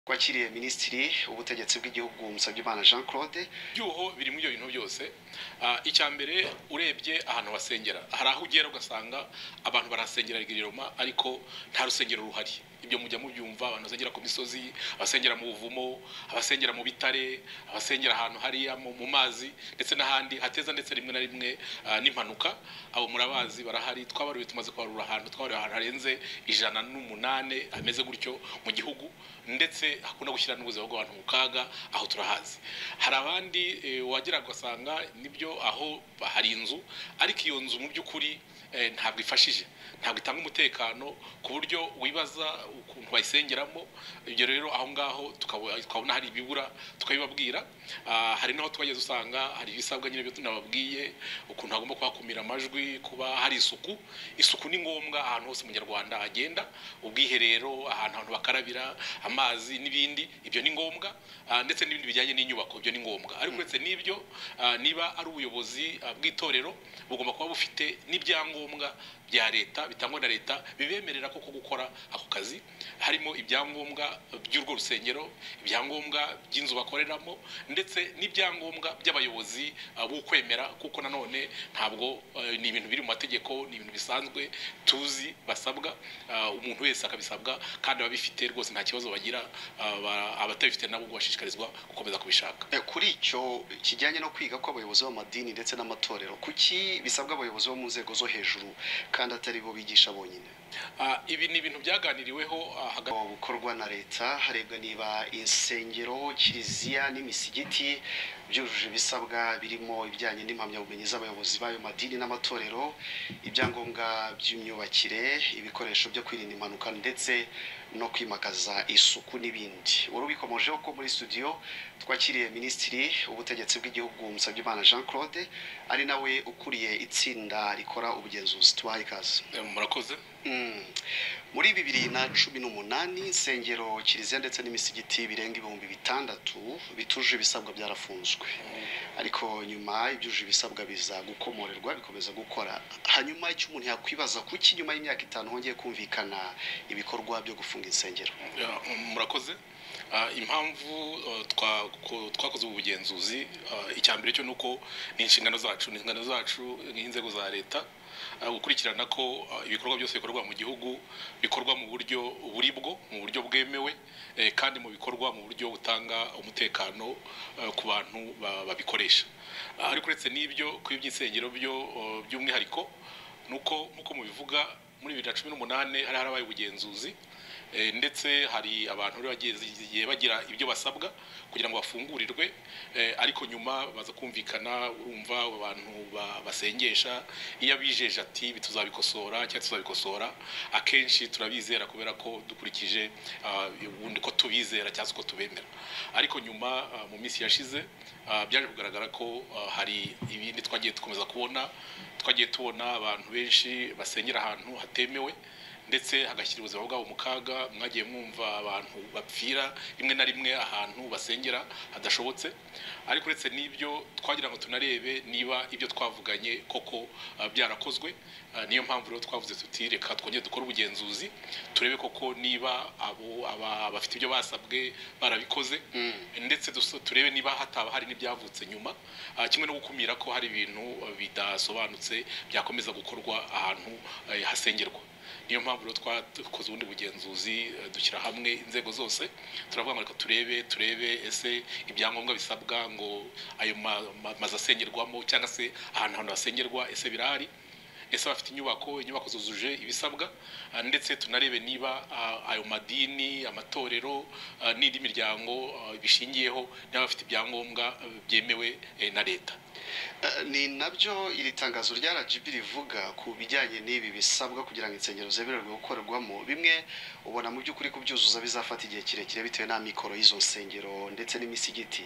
wakiriye minisitiri w'ubutegetsi bw'igihugu Musabyimana jean claude ibyuho biri muri ibyo bintu byose icya mbere urebye ahantu wasengera hari aho ugera ugasanga abantu barahasengera rwiriroma ariko nta rusengero ruhari ibyo mujya mubyumva abantu basengera ku misozi abasengera mu buvumo abasengera mu bitare abasengera ahantu hariya mu mu mazi ndetse n'ahandi hateza ndetse rimwe na rimwe ah, n'impanuka abo murabazi barahari twabariwe tumaze kubarura ahantu twabariwe ahantu harenze ijana n'umunani hameze gutyo mu gihugu ndetse hakunda gushyira n'ubuzima bw'abantu mu kaga aho turahazi hari abandi eh, wagera ugasanga nibyo aho hari inzu ariko iyo nzu mu by'ukuri eh, ntabwo ifashije ntabwo itanga umutekano ku buryo wibaza ukuntu bayisengeramo ibyo rero aho ngaho tukaba- tukabona hari ibibura tukabibabwira Ah, hari n'aho twageze usanga hari ibisabwa nyine byo tunababwiye ukuntu hagomba kuhakumira amajwi kuba hari isuku isuku ni ngombwa ahantu hose umunyarwanda agenda ubwiherero ahantu abantu bakarabira amazi n'ibindi ibyo ni ngombwa Ah, ndetse n'ibindi bijyanye n'inyubako ibyo ni ngombwa ariko uretse n'ibyo ah, niba ari ubuyobozi ah, bw'itorero bugomba kuba bufite n'ibyangombwa bya leta bitangwa na leta bibemerera koko gukora ako kazi harimo ibyangombwa by'urwo rusengero ibyangombwa by'inzu bakoreramo ndetse n'ibyangombwa by'abayobozi ah, b'ukwemera kuko nanone ntabwo eh, ni ibintu biri mu mategeko ni ibintu bisanzwe tuzi basabwa ah, umuntu wese akabisabwa kandi ababifite rwose nta kibazo bagira ah, ba- abatabifite nabo bashishikarizwa gukomeza kubishaka Eh, kuri icyo kijyanye no kwiga kw'abayobozi b'amadini ndetse n'amatorero kuki bisabwa abayobozi bo mu nzego zo hejuru kandi atari bo bigisha bonyine Ah, ibi ni ibintu byaganiriweho ah, hagati Mu bukorwa na leta harebwa niba insengero kiliziya n'imisigiti byujuje ibisabwa birimo ibijyanye n'impamyabumenyi z'abayobozi b'ayo madini n'amatorero ibyangombwa by'imyubakire ibikoresho byo kwirinda impanuka ndetse no kwimakaza isuku n'ibindi urubikomojeho ko muri studio twakiriye minisitiri w'ubutegetsi bw'igihugu Musabyimana jean claude ari nawe ukuriye itsinda rikora ubugenzuzi tubaha ikaze eh, murakoze Mm. muri bibiri na cumi n'umunani insengero kiliziya ndetse n'imisigiti birenga ibihumbi bitandatu bituje ibisabwa byarafunzwe ariko nyuma ibyuje ibisabwa biza gukomorerwa bikomeza gukora hanyuma icyo umuntu yakwibaza kuki nyuma y'imyaka itanu hongeye kumvikana ibikorwa byo gufunga insengero Ya, murakoze Ah, impamvu eh, twa- ko- twakoze ubu bugenzuzi ah, icya mbere cyo ni uko ni inshingano zacu ni inshingano zacu nk'inzego za leta ah, gukurikirana ko ah, ibikorwa byose bikorwa mu gihugu bikorwa mu buryo buri bwo mu buryo bwemewe eh, kandi mu bikorwa mu buryo butanga umutekano eh, ku bantu ba- babikoresha Ah, ariko uretse n'ibyo ku by'insengero byo eh, by'umwihariko ni uko nk'uko mubivuga muri bibiri na cumi n'umunani hari harabaye ubugenzuzi Eh, ndetse hari abantu rero bagiye bagira ibyo basabwa kugira ngo bafungurirwe eh, ariko nyuma baza kumvikana urumva abantu ba- basengesha iyo abijeje ati "Ibi tuzabikosora cyangwa tuzabikosora akenshi turabizera kubera ko dukurikije ah, ubundi ko tubizera cyangwa se ko tubemera ariko nyuma ah, mu minsi yashize ah, byaje kugaragara ko ah, hari ibindi twagiye dukomeza kubona twagiye tubona abantu benshi basengera ahantu hatemewe ndetse hagashyira ubuzima bwabo mu kaga mwagiye mwumva abantu bapfira rimwe na rimwe ahantu basengera hadashobotse ariko uretse n'ibyo twagira ngo tunarebe niba ibyo twavuganye koko ah, byarakozwe Ah, niyo mpamvu rero twavuze tuti reka twongere dukore ubugenzuzi turebe koko niba abo aba- bafite ibyo basabwe barabikoze ndetse duso- turebe niba hataba hari n'ibyavutse nyuma Ah, kimwe no gukumira ko hari ibintu ah, bidasobanutse byakomeza gukorwa ahantu eh, hasengerwa niyo mpamvu rero twakoze ubundi bugenzuzi eh, dushyira hamwe inzego zose turavuga ngo reka turebe turebe ese ibyangombwa bisabwa ngo ayo ma- ma- mazu asengerwamo cyangwa se ahantu ahantu hasengerwa ese birahari ese bafite inyubako inyubako zuzuje ibisabwa ah, ndetse tunarebe niba ah, ayo madini amatorero ah, n'indi miryango ah, bishingiyeho niba bafite ibyangombwa ah, byemewe eh, na leta Eh, ni nabyo iri tangazo rya RGB rivuga ku bijyanye n'ibi bisabwa kugira ngo insengero zemererwe gukorerwamo bimwe ubona mu by'ukuri kubyuzuza bizafata igihe kirekire bitewe n'amikoro y'izo nsengero ndetse n'imisigiti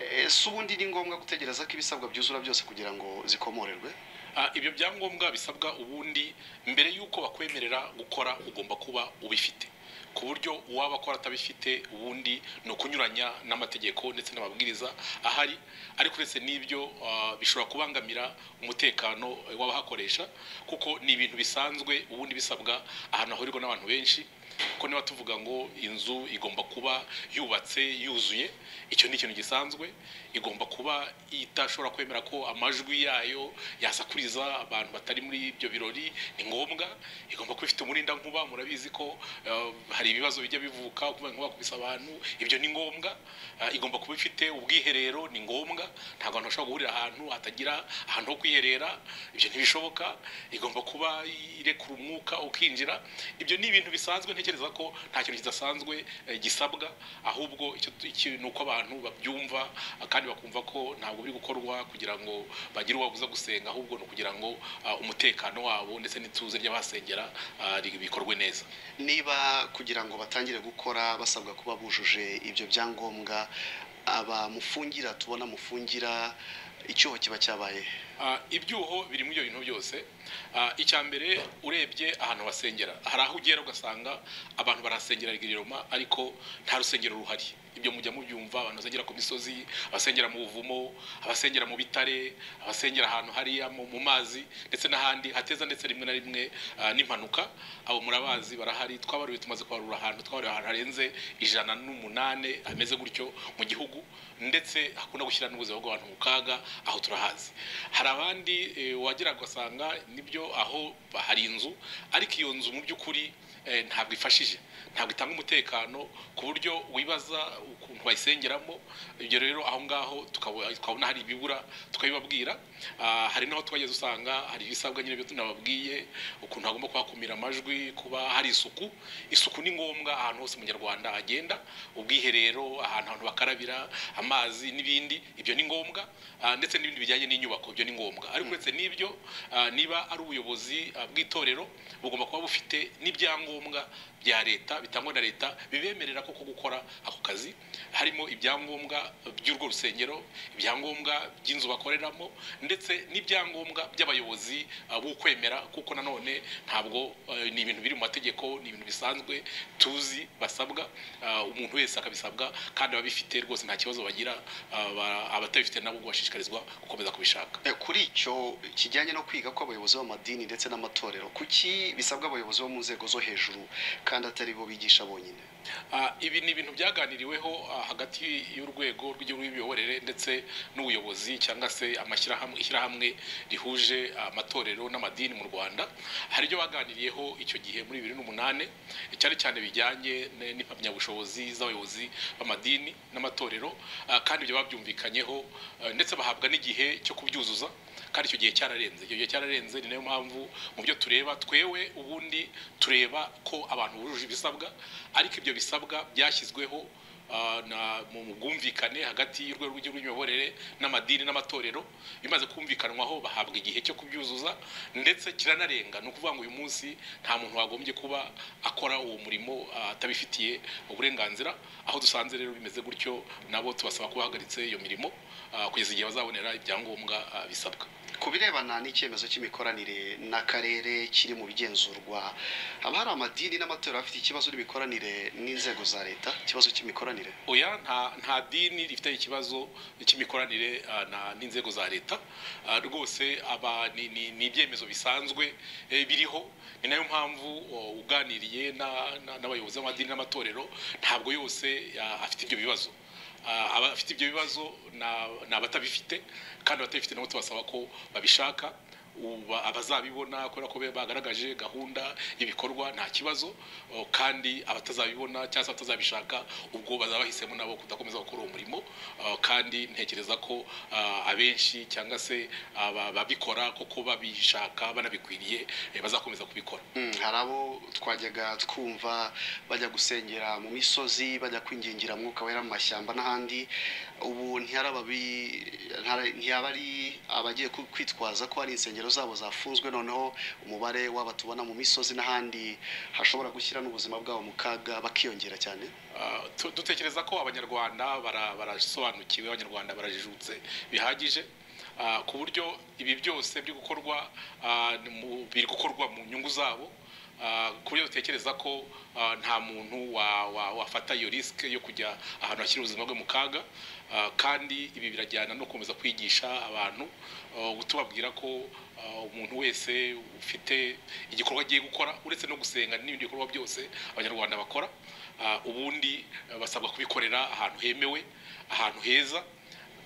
Eh, si ubundi ni ngombwa gutegereza ko ibisabwa byuzura byose kugira ngo zikomorerwe Ah, ibyo byangombwa bisabwa ubundi mbere y'uko bakwemerera gukora ugomba kuba ubifite ku buryo uwaba akora atabifite ubundi ni ukunyuranya n'amategeko ndetse n'amabwiriza ahari ariko uretse n'ibyo ah, bishobora kubangamira umutekano eh, w'abahakoresha kuko ni ibintu bisanzwe ubundi bisabwa ahantu hahurirwa n'abantu benshi kuko niba tuvuga ngo inzu igomba kuba yubatse yuzuye icyo ni ikintu gisanzwe igomba kuba idashobora kwemera ko amajwi yayo yasakuriza abantu batari muri ibyo birori ni ngombwa igomba kuba ifite umurinda nkuba murabizi ko eh, hari ibibazo bijya bivuka kuba nkuba kubisa abantu ibyo ni ngombwa Eh, igomba kuba ifite ubwiherero ni ngombwa ntabwo abantu bashobora guhurira ahantu hatagira ahantu ho kwiherera ibyo ntibishoboka igomba kuba irekura umwuka ukinjira ibyo ni ibintu bisanzwe ntekereza ko nta kintu kidasanzwe eh, gisabwa ahubwo icyo tu- iki- ni uko abantu babyumva ah, kandi bakumva ko ntabwo biri gukorwa kugira ngo bagire uwabuza gusenga ahubwo ni ukugira ngo ah, umutekano wabo ndetse n'ituze ry'abasengera ah, ri- bikorwe neza niba kugira ngo batangire gukora basabwa kuba bujuje ibyo byangombwa abamufungira tubona mufungira icyuho kiba cyabaye Ah, ibyuho biri muri ibyo bintu byose Ah, icya mbere urebye ahantu basengera hari aho ugera ugasanga abantu barasengera rigiroma ariko nta rusengero ruhari ibyo mujya mubyumva abantu basengera ku misozi abasengera mu buvumo abasengera mu bitare abasengera ahantu hariya mu mu mazi ndetse n'ahandi hateza ndetse rimwe na rimwe ah, n'impanuka abo murabazi barahari twabaruye tumaze kubarura ahantu twabaruye ahantu harenze ijana n'umunani hameze gutyo mu gihugu ndetse hakunda gushyira n'ubuzima bw'abantu mu kaga aho turahazi hari abandi eh, wagera ugasanga nibyo aho hari inzu ariko iyo nzu mu by'ukuri eh, ntabwo ifashije ntabwo itanga umutekano ku buryo wibaza ukuntu bayisengeramo ibyo rero aho ngaho tukabo- tukabona hari ibibura tukabibabwira Ah, hari n'aho twageze usanga hari ibisabwa nyine byo tunababwiye ukuntu hagomba kuhakumira amajwi kuba hari isuku isuku ni ngombwa ahantu hose umunyarwanda agenda ubwiherero ahantu abantu bakarabira amazi n'ibindi ibyo ni ngombwa ah, ndetse n'ibindi bijyanye n'inyubako ibyo ni ngombwa ariko uretse n'ibyo ah, niba ari ubuyobozi ah, bw'itorero bugomba kuba bufite n'ibyangombwa bya leta bitangwa na leta bibemerera koko gukora ako kazi harimo ibyangombwa by'urwo rusengero ibyangombwa by'inzu bakoreramo ndetse n'ibyangombwa by'abayobozi ah, b'ukwemera kuko nanone ntabwo eh, ni ibintu biri mu mategeko ni ibintu bisanzwe tuzi basabwa ah, umuntu wese akabisabwa kandi ababifite rwose nta kibazo bagira ah, ba- abatabifite nabo bashishikarizwa gukomeza kubishaka Eh, kuri icyo kijyanye no kwiga kw'abayobozi b'amadini ndetse n'amatorero kuki bisabwa abayobozi bo mu nzego zo hejuru kandi atari bo bigisha bonyine Ah, ibi ni ibintu byaganiriweho ah, hagati y'urwego rw'igihugu rw'imiyoborere ndetse n'ubuyobozi cyangwa se amashyirahamwe ishyirahamwe rihuje amatorero n'amadini mu rwanda hari ibyo baganiriyeho icyo gihe muri bibiri n'umunani cyane cyane bijyanye n- n'impamyabushobozi z'abayobozi b'amadini n'amatorero ah, kandi ibyo babyumvikanyeho ah, ndetse bahabwa n'igihe cyo kubyuzuza kandi icyo gihe cyararenze icyo gihe cyararenze ni nayo mpamvu mu byo tureba twewe ubundi tureba ko abantu bujuje ibisabwa ariko ibyo bisabwa byashyizweho ah, na- mu bwumvikane hagati y'urwego rw'igihugu rw'imiyoborere n'amadini n'amatorero bimaze kumvikanwaho bahabwa igihe cyo kubyuzuza ndetse kiranarenga ni ukuvuga ngo uyu munsi nta muntu wagombye kuba akora uwo murimo ah, atabifitiye uburenganzira aho dusanze rero bimeze gutyo nabo tubasaba kuba bahagaritse iyo mirimo ah, kugeza igihe bazabonera ibyangombwa ah, bisabwa ku birebana n'icyemezo cy'imikoranire n'akarere kiri mu bigenzurwa haba hari amadini n'amatorero afite ikibazo n'imikoranire n'inzego za leta ikibazo cy'imikoranire oya nta nta dini rifite ikibazo cy'imikoranire ah, na- n'inzego za leta Ah, rwose aba ni- ni ni ibyemezo bisanzwe eh, biriho ni nayo mpamvu o, uganiriye na- na- n'abayobozi b'amadini n'amatorero ntabwo yose ah, afite ibyo bibazo Ah, abafite ibyo bibazo na- ni abatabifite kandi abatabifite nabo tubasaba ko babishaka uba- abazabibona kubera ko be- bagaragaje gahunda y'ibikorwa nta kibazo o, kandi abatazabibona cyangwa se abatazabishaka ubwo bazaba bahisemo nabo kudakomeza gukora uwo murimo o, kandi ntekereza ko ah, abenshi cyangwa se aba- ababikora koko babishaka banabikwiriye eh, bazakomeza kubikora Mm, hari abo twajyaga twumva bajya gusengera mu misozi bajya kwingingira mwuka wera mu mashyamba n'ahandi ubu ntiharababi- ntihara- ntihaba ari abagiye ku- kwitwaza ko hari insengero zabo zafunzwe noneho umubare w'aba tubona mu misozi n'ahandi hashobora gushyira n'ubuzima bwabo mu kaga bakiyongera cyane Uh, tu- dutekereza ko abanyarwanda bara- barasobanukiwe abanyarwanda barajijutse bihagije uh, ku buryo ibi byose biri gukorwa uh, mu- biri gukorwa mu nyungu zabo ah, ku buryo dutekereza ko ah, nta muntu wa- wa- wafata iyo risike yo kujya ahantu hashyira ubuzima bwe mu kaga Ah, kandi ibi birajyana no gukomeza kwigisha abantu ah, tubabwira ko ah, umuntu wese ufite igikorwa agiye gukora uretse no gusenga n'ibindi bikorwa byose abanyarwanda bakora ah, ubundi ah, basabwa kubikorera ahantu hemewe ahantu heza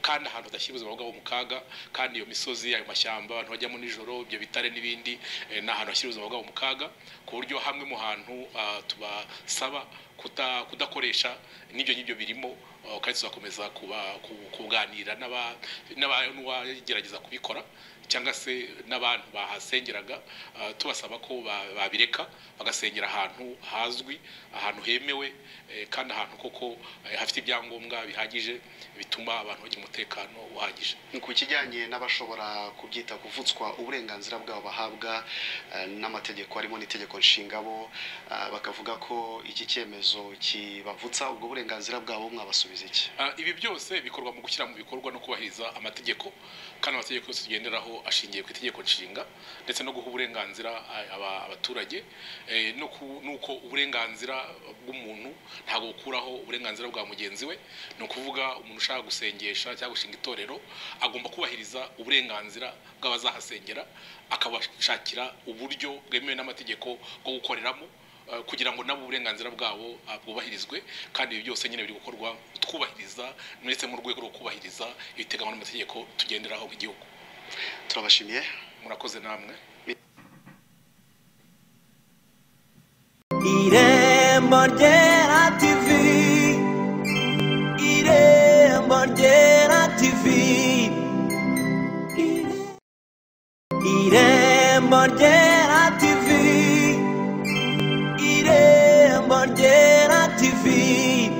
kandi ahantu hadashyira ubuzima bwabo mu kaga kandi iyo misozi ayo mashyamba abantu bajyamo nijoro ibyo bitare n'ibindi eh, ni ahantu hashyira ubuzima bwabo mu kaga ku buryo hamwe mu hantu ah, tubasaba kuta- kudakoresha n'ibyo ngibyo birimo ah, kandi tuzakomeza kuba- ku- kuganira n'aba- n'aba- n'uwagerageza kubikora cyangwa se n'abantu bahasengeraga ah, tubasaba ko ba- babireka bagasengera ahantu hazwi ahantu hemewe eh, kandi ahantu koko eh, hafite ibyangombwa bihagije bituma abantu bagira umutekano uhagije ku kijyanye n'abashobora kubyita kuvutswa uburenganzira bwabo bahabwa eh, n'amategeko harimo n'itegeko nshinga bo eh, bakavuga ko iki cyemezo kibavutsa ubwo burenganzira bwabo mwabasubiza iki Ah, ibi byose bikorwa mu gushyira mu bikorwa no kubahiriza amategeko kandi amategeko yose tugenderaho ashingiye ku itegeko nshinga ndetse no guha uburenganzira ah, aba- abaturage eh, no ku- nuko uburenganzira bw'umuntu ntabwo bukuraho uburenganzira bwa mugenzi we ni ukuvuga umuntu ushaka gusengesha cyangwa gushinga itorero agomba kubahiriza uburenganzira bw'abazahasengera akabashakira uburyo bwemewe n'amategeko bwo gukoreramo Uh, kugira ngo nabo uburenganzira bwabo uh, bwubahirizwe kandi ibi byose nyine biri gukorwa twubahiriza ndetse mu rwego rwo kubahiriza ibiteganywa n'amategeko tugenderaho nk'igihugu turabashimiye murakoze namwe irembo ryera tivi irembo ryera tivi irembo ryera tivi irembo ryera tivi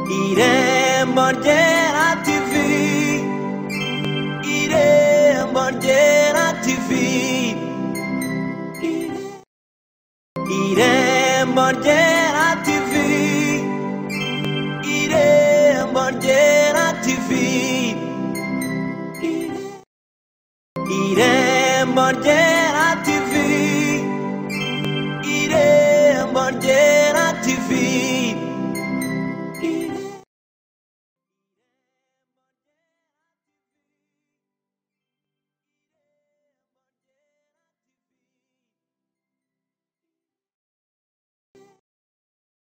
irembo ryera tivi irembo ryera tivi Irembo ryera tivi Irembo ryera tivi Irembo ryera